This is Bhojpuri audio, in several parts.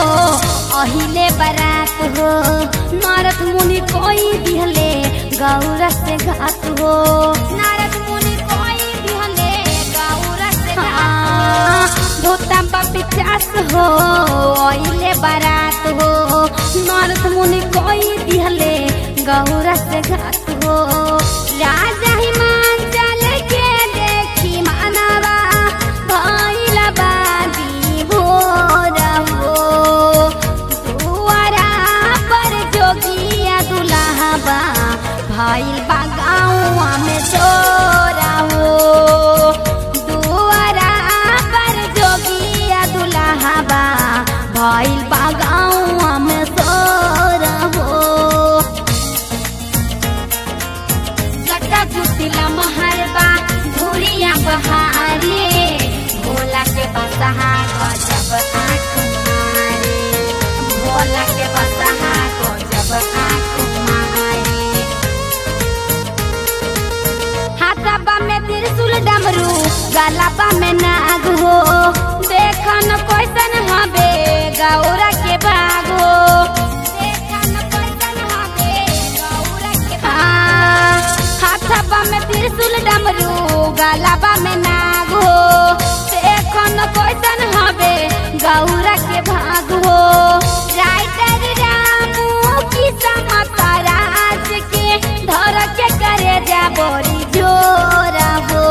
अहिले बारात हो नारद मुनि कोई दिहले गौरा से घात हो नारद मुनि कोई दिहले गौरा से घात धोता पिचास हो अहिले बारात हो नारद मुनि कोई दिहले गौरा से घात हो राजा हिमांचल के देखी मानवा भइला बागी हो रहो दुआरा पर जोगिया दुल्हा भइल बा गाँवा में चोरा हो दुआरा पर जोगिया दुल्हा बा भइल बा गाँवा में चोरा हो लटा जुटिला महरबा धुरिया बहारे भोला के बसहा गजब आँख मारे भोला के बसहा गजब आँख मारे हाथाबा में त्रिशूल डमरू गलाबा में नाग हो देखन कैसन हबे गौरा के बाग हो देखन कैसन हबे गौरा के बाग हाथाबा में त्रिशूल डमरू गलाबा में नाग हो देखन कैसन हबे गौरा के भाग हो राइटर रामू की समता राज के धर के करे जा बोरी जोरा हो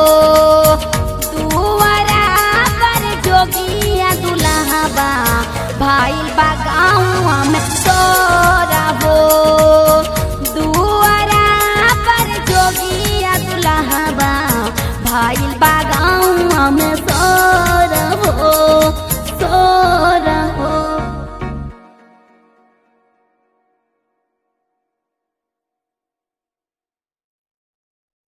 दुआरा पर जोगिया दुल्हा बा भाई बा गाँव में तोरा हो दुआरा पर जोगिया दुल्हा बा भाई बा गाँव में तोरा